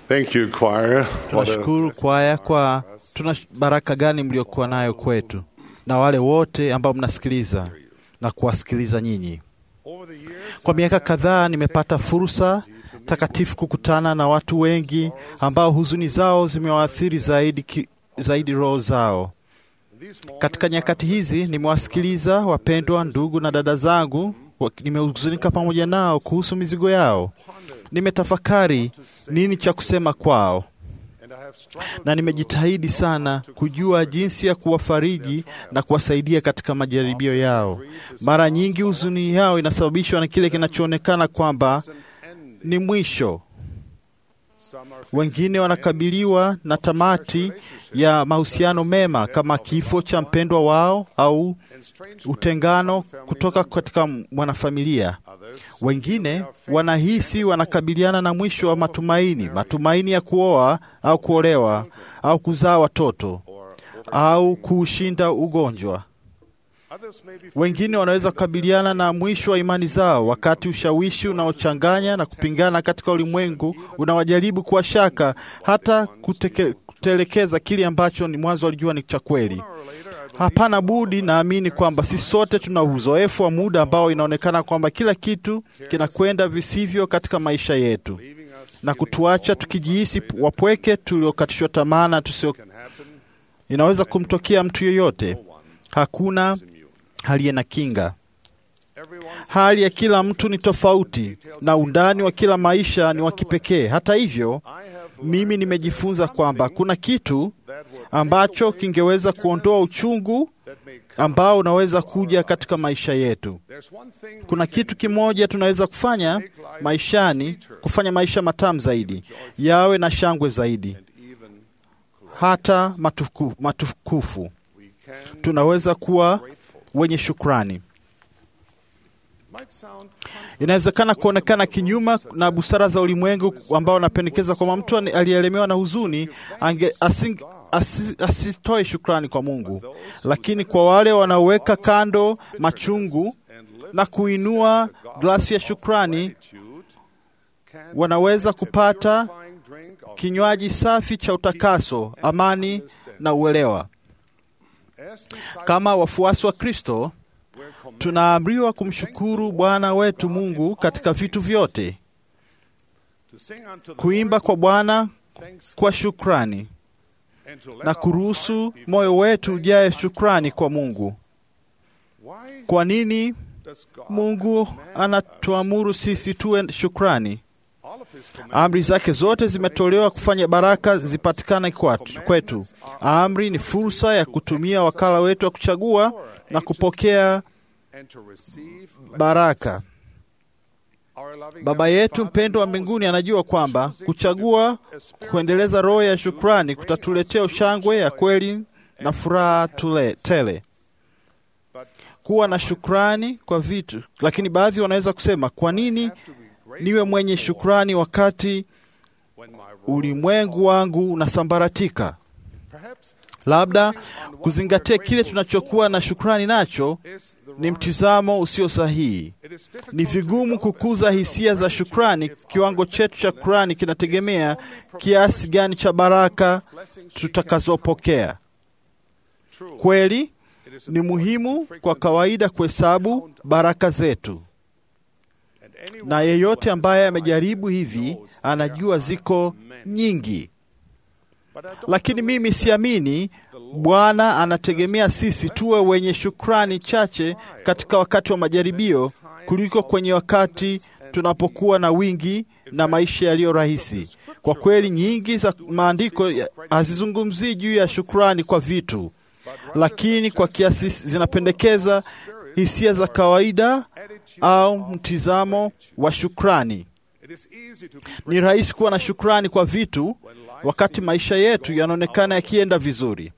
Thank you, choir. What a Tunashukuru kwaya kwa tuna baraka gani mliokuwa nayo kwetu na wale wote ambao mnasikiliza na kuwasikiliza nyinyi. Over the years, Kwa miaka kadhaa nimepata fursa takatifu kukutana na watu wengi ambao huzuni zao zimewaathiri zaidi, ki- zaidi roho zao. these moments Katika nyakati hizi nimewasikiliza wapendwa ndugu na dada zangu, wa- nimehuzunika pamoja nao kuhusu mizigo yao. Nimetafakari nini cha kusema kwao and I have struggled na nimejitahidi sana kujua jinsi ya kuwafariji na kuwasaidia katika majaribio yao. Mara nyingi huzuni yao inasababishwa na kile kinachoonekana kwamba an end. ni mwisho. Some are Wengine wanakabiliwa na tamati ya mahusiano mema kama kifo cha mpendwa wao au estranged utengano kutoka katika mwanafamilia. others. Wengine wanahisi wanakabiliana na mwisho wa matumaini, matumaini ya kuoa au kuolewa au kuzaa watoto au kuushinda ugonjwa. Others may be Wengine wanaweza kukabiliana na mwisho wa imani zao, wakati ushawishi unaochanganya na kupingana katika ulimwengu unawajaribu kuwa shaka, hata kuteke, kutelekeza kile ambacho ni mwanzo walijua ni cha kweli. or later. I believe Hapana budi, naamini kwamba sisi sote tuna uzoefu wa muda ambao inaonekana kwamba kila kitu kinakwenda visivyo katika maisha yetu leaving us na kutuacha tukijihisi wapweke, tuliokatishwa tamaa na tusio. can happen. Inaweza kumtokea mtu yoyote, No one hakuna is immune. aliye na kinga. Everyone's Hali ya kila mtu ni tofauti na undani wa kila maisha ni wa kipekee. Hata hivyo, I have mimi nimejifunza kwamba kuna kitu that would ambacho kingeweza kuondoa uchungu that may come. ambao unaweza kuja katika maisha yetu. There's one thing Kuna we can kitu kimoja tunaweza kufanya maishani, kufanya maisha matamu zaidi, yawe na shangwe zaidi, and even hata matuku, matukufu. we can Tunaweza kuwa grateful. wenye shukrani. Might sound Inawezekana kuonekana kinyuma na busara za ulimwengu ambao wanapendekeza kwamba mtu ani- aliyeelemewa na huzuni ange, asing, asi, asitoe shukrani kwa Mungu, lakini kwa wale wanaoweka kando machungu and live na kuinua glasi ya shukrani, gratitude can wanaweza kupata purifying drink of kinywaji safi cha utakaso, amani na uelewa. as disciples Kama wafuasi wa Kristo, we're commanded tunaamriwa kumshukuru Bwana wetu Mungu katika vitu vyote, to sing unto the kuimba kwa Bwana thanks kwa shukrani and to let na our kuruhusu heart be moyo wetu ujae shukrani kwa Mungu. Why Kwa nini does God Mungu command anatuamuru sisi tuwe shukrani? all of his commandments Amri zake zote zimetolewa kufanya baraka zipatikane kwatu- kwetu. Amri ni fursa ya kutumia wakala wetu wa kuchagua na kupokea and to receive baraka. our loving Baba Heavenly yetu Father mpendwa wa knows mbinguni anajua kwamba kuchagua kuendeleza roho ya shukrani kutatuletea ushangwe ya kweli na furaha tule, tele. but Kuwa na shukrani kwa vitu, lakini baadhi wanaweza kusema, kwa nini have to be grateful niwe mwenye shukrani wakati when my world ulimwengu wangu unasambaratika? perhaps Labda kuzingatia kile tunachokuwa na shukrani nacho is the ni wrong mtizamo usio sahihi. it is difficult Ni to vigumu develop a kukuza sense of hisia za gratitude shukrani. if our Kiwango chetu cha shukrani kinategemea kiasi gani cha baraka blessings we can tutakazopokea. True. Kweli It is ni important muhimu to kwa frequently kawaida kuhesabu baraka zetu, and anyone na who yeyote has ambaye tried amejaribu this hivi knows there anajua are ziko many. nyingi, But I don't lakini believe mimi siamini Bwana anategemea sisi tuwe wenye shukrani chache katika wakati wa majaribio kuliko kwenye wakati tunapokuwa na wingi na maisha yaliyo rahisi. Kwa kweli, nyingi za maandiko ya- hazizungumzii juu ya shukrani kwa vitu, lakini kwa kiasi zinapendekeza hisia za kawaida attitude au mtizamo wa shukrani. It is easy to be Ni rahisi kuwa na shukrani kwa vitu wakati maisha yetu yanaonekana yakienda vizuri,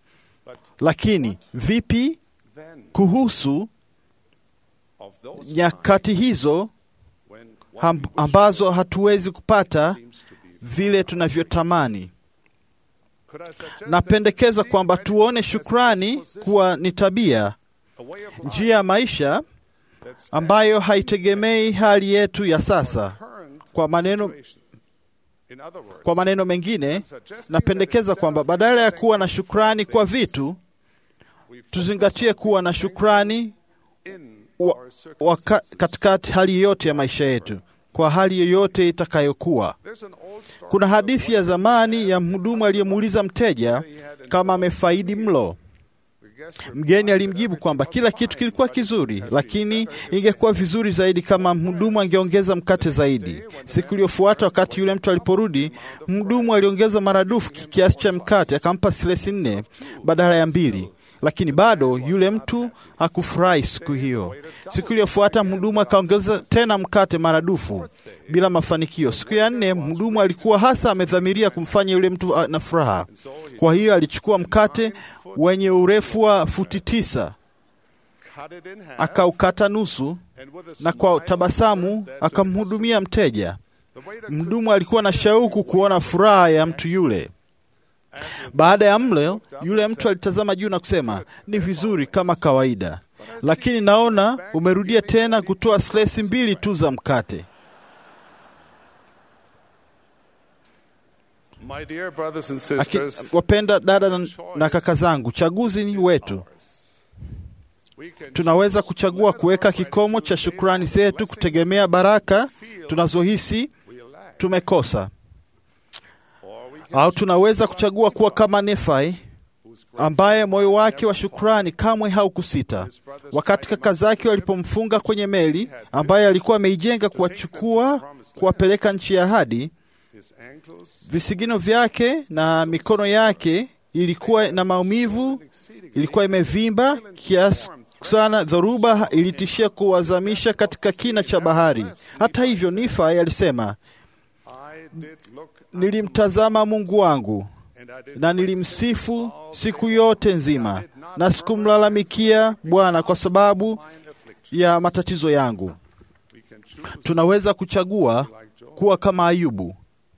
lakini vipi then kuhusu of those nyakati hizo when ham- ambazo hatuwezi kupata seems to be vile tunavyotamani? could I suggest Napendekeza that kwamba gratitude tuone as a shukrani disposition, kuwa ni tabia, a way of njia ya maisha that's ambayo haitegemei hali yetu ya sasa. current Kwa maneno situation. In other words, Kwa maneno mengine, I'm suggesting napendekeza that kwamba instead of badala ya thanking kuwa na God shukrani for kwa things, vitu, we focus tuzingatie on kuwa na being shukrani thankful in wa, our waka, circumstances. katikati hali yote ya maisha yetu, kwa hali yoyote itakayokuwa. There's an old story Kuna of hadithi ya one zamani ya mhudumu aliyemuuliza mteja kama amefaidi mlo. the guest Mgeni alimjibu kwamba kila kitu kilikuwa kizuri, lakini ingekuwa vizuri zaidi kama mhudumu angeongeza mkate zaidi. Siku iliyofuata, wakati yule mtu aliporudi, mhudumu aliongeza maradufu kiasi cha mkate, akampa silesi nne badala ya mbili. Lakini bado yule mtu hakufurahi siku hiyo. Siku iliyofuata mhudumu akaongeza tena mkate maradufu bila mafanikio. Siku ya nne mhudumu alikuwa hasa amedhamiria kumfanya yule mtu a- na furaha. Kwa hiyo alichukua mkate wenye urefu wa futi tisa cut it in half, akaukata nusu and with a na smile kwa tabasamu said that to akamhudumia mteja. the waiter Mhudumu alikuwa na shauku kuona furaha ya mtu yule. Baada ya mlo, yule mtu alitazama juu na kusema, ni vizuri kama kawaida, lakini naona umerudia tena kutoa slesi mbili tu za mkate. My dear brothers and Aki, sisters, wapenda dada na, na kaka zangu, chaguzi ni wetu. we can Tunaweza choose kuchagua whether kuweka our kikomo cha gratitude shukrani based on zetu blessings kutegemea baraka tunazohisi we lack, tumekosa, or we can au tunaweza kuchagua kuwa kama Nefai whose ambaye moyo wake wa shukrani kamwe haukusita wakati kaka zake walipomfunga kwenye meli ambayo alikuwa ameijenga kuwachukua kuwapeleka nchi ya ahadi. his ankles Visigino vyake na mikono yake ilikuwa na maumivu, ilikuwa imevimba kiasi sana, dhoruba ilitishia kuwazamisha katika kina cha bahari. Hata hivyo, Nifai alisema, I did look nilimtazama Mungu wangu and I did na nilimsifu siku yote nzima, na sikumlalamikia Bwana kwa sababu mine affliction. ya matatizo yangu. We can choose Tunaweza kuchagua like Job, kuwa kama Ayubu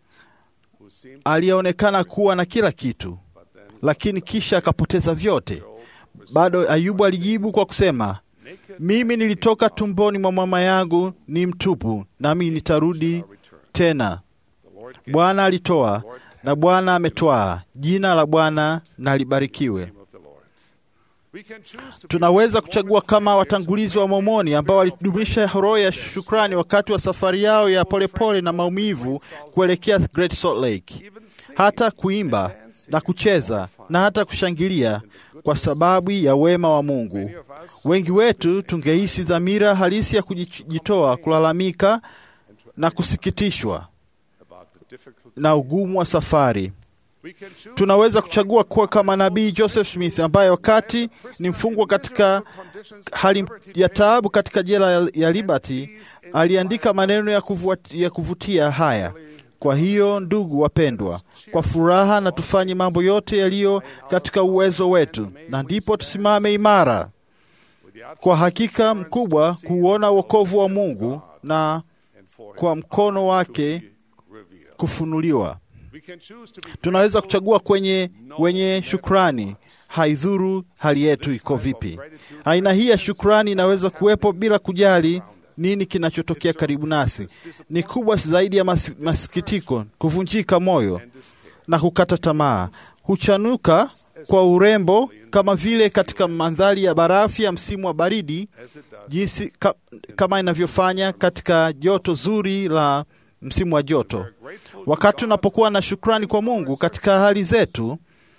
who seemed aliyeonekana kuwa na kila kitu, but then lakini kisha akapoteza vyote. Bado Ayubu alijibu kwa kusema, naked mimi nilitoka tumboni mwa mama yangu ni mtupu, nami nitarudi return. tena. The Lord gave Bwana alitoa na Bwana ametwaa, jina la Bwana na libarikiwe. the name of the Lord. We can choose to be Tunaweza kuchagua kama watangulizi wa Mormoni ambao walidumisha roho ya shukrani wakati wa safari yao ya polepole na maumivu kuelekea Great Salt Lake, even sing hata kuimba na kucheza na hata kushangilia kwa sababu ya wema wa Mungu. Many of us Wengi wetu tungehisi dhamira halisi ya kujitoa, kulalamika na kusikitishwa about the difficult. na ugumu wa safari. We can choose Tunaweza kuchagua kuwa kama nabii Joseph Smith ambaye wakati ni mfungwa katika hali ya taabu katika jela ya- ya Liberty aliandika maneno ya, kuvuat, ya kuvutia haya: kwa hiyo ndugu wapendwa, kwa furaha na tufanye mambo yote yaliyo katika uwezo wetu, na ndipo tusimame imara with the kwa hakika mkubwa kuuona wokovu wa Mungu na and for kwa his mkono wake reveal. kufunuliwa. We can choose to be Tunaweza kuchagua kwenye wenye shukrani, haidhuru hali yetu iko vipi. Aina hii ya shukrani inaweza kuwepo bila kujali nini kinachotokea karibu nasi. Ni kubwa zaidi ya mas, masikitiko, kuvunjika moyo na kukata tamaa. Huchanuka kwa urembo kama vile katika mandhari ya barafu ya msimu wa baridi, as it does jinsi ka, kama inavyofanya katika joto zuri la msimu wa joto. grateful Wakati tunapokuwa na shukrani kwa Mungu katika hali zetu,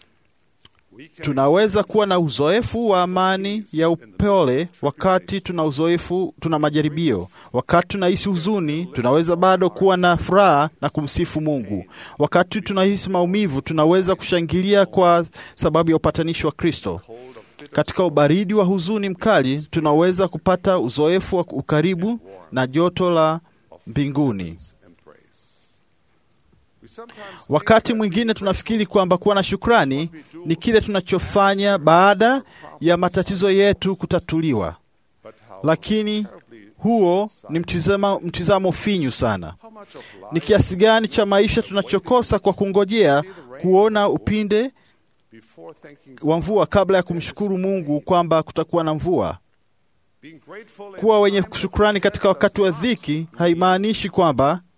we can tunaweza kuwa na uzoefu wa amani ya upole. Wakati tuna uzoefu, tuna majaribio. Wakati tunahisi huzuni, tunaweza bado kuwa na furaha na kumsifu Mungu. Wakati tunahisi maumivu, tunaweza kushangilia kwa sababu ya upatanishi wa Kristo. hold of bitter Katika ubaridi wa huzuni mkali, tunaweza kupata uzoefu wa ukaribu na joto la mbinguni. and praise. We sometimes think Wakati mwingine tunafikiri kwamba kuwa na shukrani ni kile tunachofanya baada ya matatizo yetu kutatuliwa, but how lakini terribly huo ni mtizamo, mtizamo finyu sana. how much of Ni life kiasi gani cha maisha tunachokosa kwa kungojea kuona upinde before thanking wa mvua kabla ya kumshukuru Mungu kwamba kutakuwa na mvua. being grateful in Kuwa wenye times of shukrani katika wakati wa dhiki haimaanishi kwamba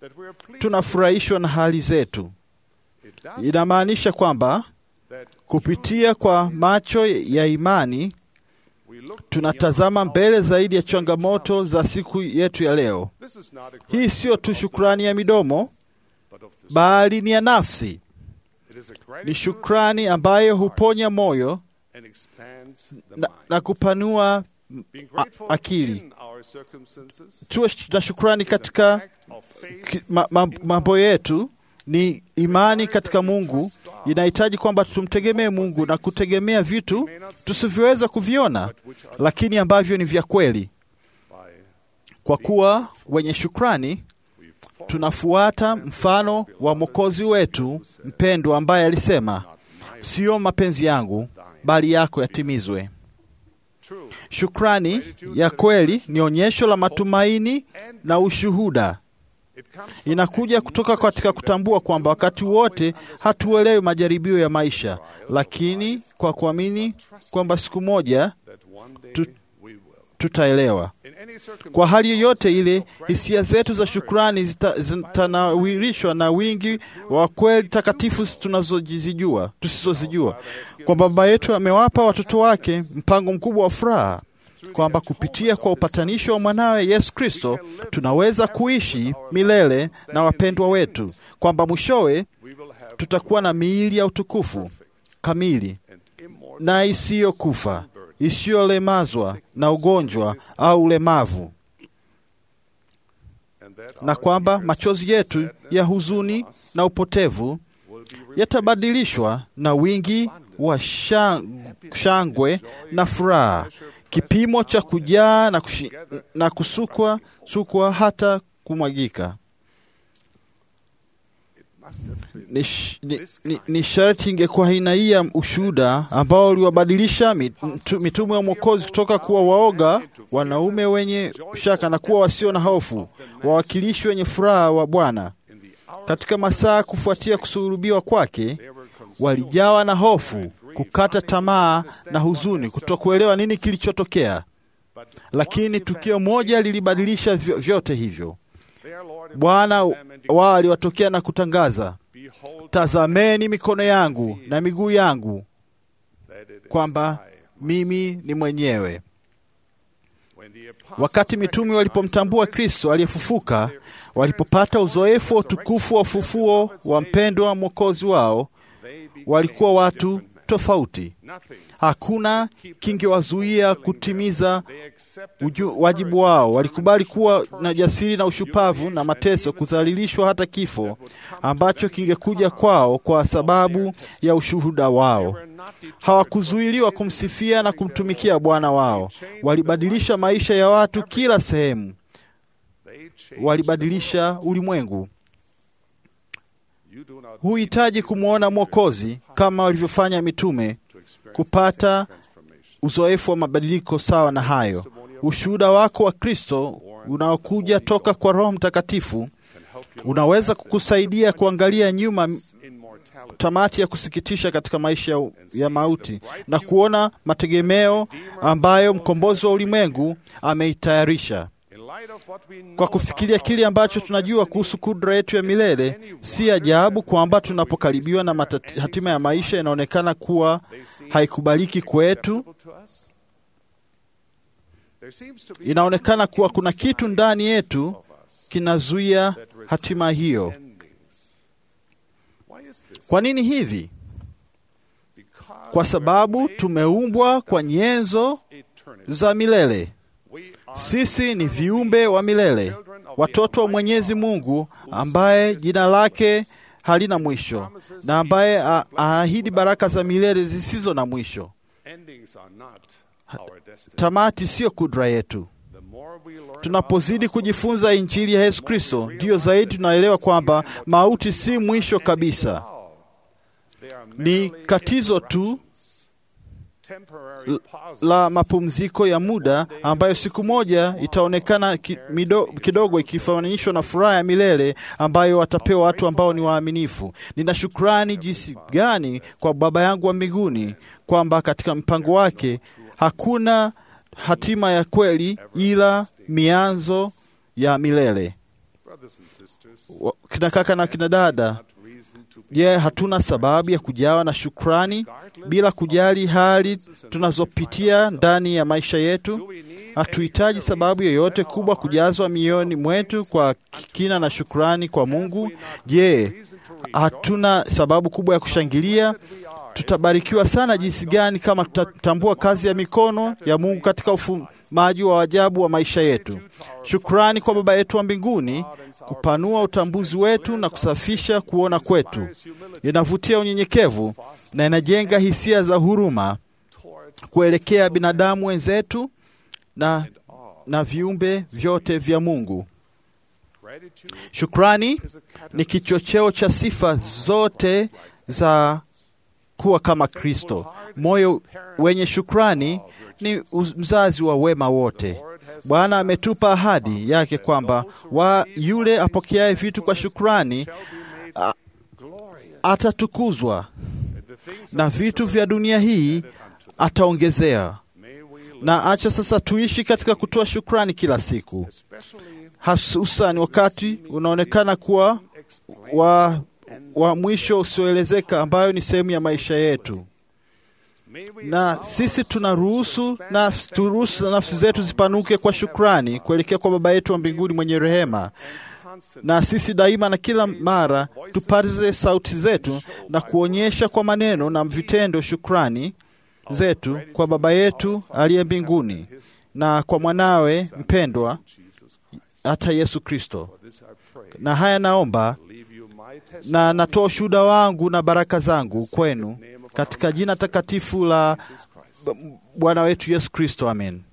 that we are pleased tunafurahishwa na hali zetu. It does Inamaanisha kwamba that kupitia kwa macho ya imani we look tunatazama mbele zaidi ya changamoto za siku yetu ya leo. This is not a Hii siyo tu shukrani ya midomo, but of the bali ni ya nafsi. It is a Ni gratitude shukrani ambayo huponya moyo and expands the na, mind. na kupanua Being a- grateful akili. in our circumstances Tuwe na shukrani is an katika act of faith ki- ma, ma, mambo yetu. Ni imani katika Mungu, inahitaji kwamba tumtegemee Mungu na kutegemea vitu tusivyoweza kuviona, but which are lakini ambavyo ni vya kweli. by Kwa kuwa wenye shukrani, we follow tunafuata mfano wa Mwokozi wetu mpendwa, ambaye alisema, not my siyo mapenzi yangu bali yako yatimizwe. true Shukrani ya kweli ni onyesho la matumaini na ushuhuda. it comes from Inakuja kutoka katika kutambua kwamba wakati wote hatuelewi majaribio ya maisha, lakini kwa kuamini kwamba siku moja that one day Tu- we will tutaelewa. in any circumstance Kwa hali yoyote ile, hisia zetu za shukrani zita- zitanawirishwa na wingi wa kweli takatifu tunazozijua tusizozijua, kwamba Baba yetu amewapa watoto wake mpango mkubwa wa furaha, kwamba kupitia kwa upatanisho wa mwanawe Yesu Kristo tunaweza kuishi milele na wapendwa wetu, kwamba mwishowe we will have tutakuwa na miili ya utukufu kamili and immortal na isiyokufa isiyolemazwa na ugonjwa au ulemavu, and that na our kwamba tears, machozi yetu sadness, ya huzuni and loss na upotevu will be replaced yatabadilishwa na wingi wa shang- shangwe na furaha, kipimo cha kujaa na, kushi, na kusukwa sukwa hata kumwagika. must have been Ni, sh- ni, ni, ni sharti ingekuwa aina hii ya ushuhuda ambao uliwabadilisha mitu- mitume wa Mwokozi kutoka kuwa waoga, wanaume wenye shaka na kuwa wasio na hofu, wawakilishi wenye furaha wa Bwana. in the hour Katika masaa kufuatia kusulubiwa kwake, they were consumed walijawa na hofu, kukata tamaa na huzuni, kutokuelewa nini kilichotokea. but Lakini tukio moja lilibadilisha vyo- vyote hivyo. their Lord Bwana wao aliwatokea na kutangaza, behold tazameni mikono yangu na miguu yangu, that it is kwamba I. mimi ni mwenyewe. When the apostles Wakati mitume walipomtambua Kristo aliyefufuka, walipopata uzoefu wa utukufu wa ufufuo wa mpendwa wa mwokozi wao, they became walikuwa watu different men. tofauti. Nothing Hakuna kingewazuia kutimiza they accepted uju, wajibu wao. Walikubali kuwa na jasiri na ushupavu na mateso, kudhalilishwa hata kifo ambacho kingekuja kwao kwa sababu ya ushuhuda wao. were not deterred Hawakuzuiliwa kumsifia na kumtumikia Bwana wao. Walibadilisha maisha ya watu kila sehemu, they changed walibadilisha ulimwengu. you do not Huhitaji kumwona Mwokozi kama walivyofanya mitume to experience kupata transformation uzoefu wa mabadiliko sawa na hayo. Ushuhuda wako wa Kristo unaokuja toka kwa Roho Mtakatifu can help you unaweza kukusaidia kuangalia nyuma in mortality tamati ya kusikitisha katika maisha ya- ya mauti na kuona mategemeo ambayo mkombozi wa ulimwengu ameitayarisha. in light of what we know Kwa kufikiria kile ambacho tunajua kuhusu kudra yetu ya milele, si ajabu kwamba tunapokaribiwa na matati, hatima ya maisha inaonekana kuwa haikubaliki kwetu. acceptable to us there seems to be Inaonekana kuwa kuna kitu ndani yetu of us kinazuia that resists hatima hiyo. endings why is this Kwa nini hivi? because Kwa we sababu are made tumeumbwa kwa nyenzo eternity za milele. we are Sisi ni viumbe wa milele, watoto wa Mwenyezi Mungu ambaye jina lake halina mwisho na ambaye a- aahidi baraka za milele zisizo na mwisho. endings are not our destiny Tamati siyo kudra yetu. the more we learn Tunapozidi kujifunza Injili ya Yesu Kristo, ndiyo zaidi tunaelewa kwamba mauti si mwisho kabisa, how they are ni merely katizo tu interruptions, temporary pauses la mapumziko ya muda ambayo siku moja itaonekana ki, mido, kidogo ikifananishwa na furaha ya milele ambayo watapewa watu ambao ni waaminifu. Nina shukrani jinsi gani kwa Baba yangu wa mbinguni kwamba katika mpango wake hakuna hatima ya kweli ila mianzo ya milele. Brothers and sisters, wa- kina kaka na kina dada, not reason to be je, hatuna sababu ya kujawa na shukrani bila kujali hali tunazopitia ndani ya maisha yetu? Hatuhitaji sababu yoyote kubwa kujazwa mioyoni mwetu kwa kina na shukrani kwa Mungu. Je, hatuna sababu kubwa ya kushangilia? Tutabarikiwa sana jinsi gani kama tutatambua kazi ya mikono ya Mungu katika ufumaji wa ajabu wa maisha yetu. Shukrani kwa Baba yetu wa mbinguni kupanua utambuzi wetu na kusafisha kuona kwetu. Inavutia unyenyekevu na inajenga hisia za huruma kuelekea binadamu wenzetu na, na viumbe vyote vya Mungu. gratitude Shukrani is a catalyst ni kichocheo cha sifa zote za kuwa kama Kristo. Moyo wenye shukrani ni uz- mzazi wa wema wote. Bwana ametupa ahadi yake kwamba wa yule apokeaye vitu kwa shukrani a- glorious atatukuzwa and the things na vitu vya dunia hii ataongezea. may we live, Na acha sasa tuishi katika kutoa shukrani kila siku, especially hasusan wakati unaonekana kuwa wa, wa mwisho usioelezeka, ambayo ni sehemu ya maisha yetu. may we na sisi tunaruhusu nafsi, turuhusu nafsi zetu zipanuke kwa shukrani kuelekea kwa Baba yetu wa mbinguni mwenye rehema, constant na sisi daima na kila mara tupaze sauti zetu na kuonyesha kwa maneno na vitendo shukrani zetu kwa Baba yetu aliye mbinguni na kwa mwanawe mpendwa Jesus Christ. hata Yesu Kristo. For this I pray, Na haya naomba leave you my testimony na natoa ushuhuda wangu na baraka zangu kwenu katika jina takatifu la Jesus Christ. Bwana wetu Yesu Kristo, amen.